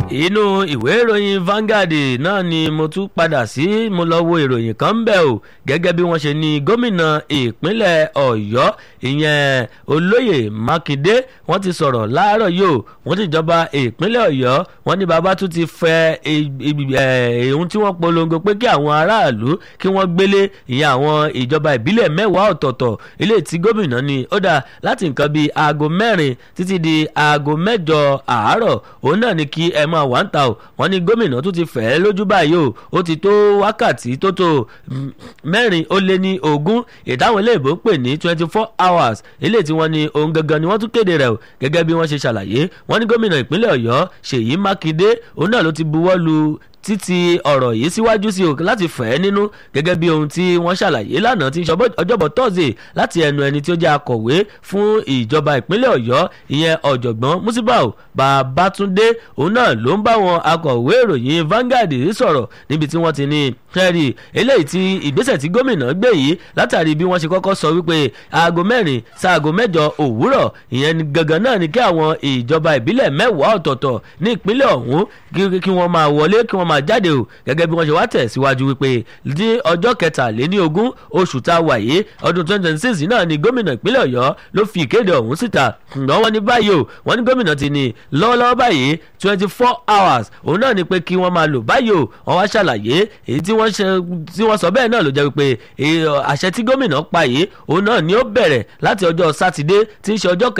inú ìwé ìròyìn Vanguard náà ni mo tún padà sí mo lọ wo ìròyìn kan ń bẹ̀ o gẹ́gẹ́ bí wọ́n ṣe ní gómìnà ìpínlẹ̀ Ọ̀yọ́ ìyẹn olóyè Mákindé wọ́n ti sọ̀rọ̀ láàárọ̀ yìí o wọ́n ti jọba ìpínlẹ̀ Ọ̀yọ́ wọ́n ní bàbá tún ti fẹ́ ohun tí wọ́n polongo pé kí àwọn aráàlú kí wọ́n gbélé ìyẹn àwọn ìjọba ìbílẹ̀ mẹ́wàá ọ̀tọ̀ọ̀tọ̀ ilé tí gómìnà ní ó dà láti nǹkan bíi aago mẹ́rin títí di aago mẹ́jọ àárọ̀ òun náà ni kí ẹ máa wà ń ta o wọ́n ní gómìnà tún ti fẹ́ lójú báyìí o ó ti tó wákàtí tó tó mẹ́rin ó lé ní ogún ìdáhùn iléèbó pè ní twenty four hours ilé tí wọ́n ní ohun gangan ni wọ́n tún kéde rẹ̀ o gẹ́gẹ́ bí wọ́n ṣe ṣàlàyé wọ́n ní gómìnà ìpínlẹ̀ Ọ̀yọ́ Ṣèyí Mákindé òun náà ló ti buwọ́ lu títí ọ̀rọ̀ yìí síwájú sí o láti fẹ́ nínú gẹ́gẹ́ bí ohun tí wọ́n ṣàlàyé lánàá tí ọjọ́bọ̀ tọ́sídẹ̀ẹ́ láti ẹnu ẹni tí ó jẹ́ akọ̀wé fún ìjọba ìpínlẹ̀ ọ̀yọ́ ìyẹn ọ̀jọ̀gbọ́n musibau babatunde òun náà ló ń bá wọn akọ̀wé ìròyìn Vanguard sọ̀rọ̀ níbi tí wọ́n ti ní kẹ́rì eléyìí tí ìgbésẹ̀ tí gómìnà gbé yìí látàrí bí wọ́n ṣe kọ́kọ́ sọ wípé aago mẹ́rin sáago mẹ́jọ òwúrọ̀ ìyẹn gangan náà ni kí àwọn ìjọba ìbílẹ̀ mẹ́wàá ọ̀tọ̀ọ̀tọ̀ ní ìpínlẹ̀ ọ̀hún kí wọ́n máa wọlé kí wọ́n máa jáde o gẹ́gẹ́ bí wọ́n ṣe wá tẹ̀síwájú wípé ní ọjọ́ kẹtàléní ogún oṣù tá a wà yìí ọdún twenty twenty six náà ni gómìnà ìpínlẹ̀ ọ̀yọ́ ló fi ìkéde ọ̀hún síta ǹgbọ́n wọ́n ní báyìí o wọ́n ní gómìnà ti ní lọ́wọ́lọ́wọ́ báyìí twenty four hours òun náà ni pé kí wọ́n máa lò báyìí o wọ́n wá ṣàlàyé èyí tí wọ́n sọ bẹ́ẹ̀ náà ló jẹ́ wípé àṣẹ tí gómìnà pa yìí òun náà ni ó bẹ̀rẹ̀ láti ọjọ́ sátidé tí ń ṣe ọjọ́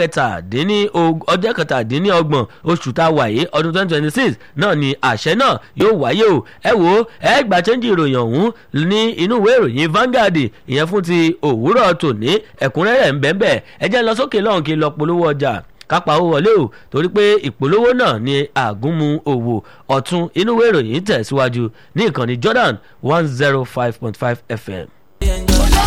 kẹtàdínní ọgbọ̀n oṣù tá a wà yìí ọdún twenty twenty six náà ni àṣẹ náà yóò wáyé o ẹ wo ẹ gbà chẹ́ńjì ìròyìn ọ̀hún ní inú ìwé ìròyìn Vanguard ìyẹn fún ti òwúrọ̀ tòní ẹ̀kúnrẹ́rẹ́ ń bẹ́ẹ̀ bẹ́ẹ̀ ẹ jẹ́ lọ sókè lọ́hùn kí n lọ polówó ọjà kápá owó wọlé o torí pé ìpolówó náà ni àgúnmu òwò ọ̀tún inú ìwé ìròyìn tẹ̀síwájú ní ìkànnì Jordan one zero five point five FM.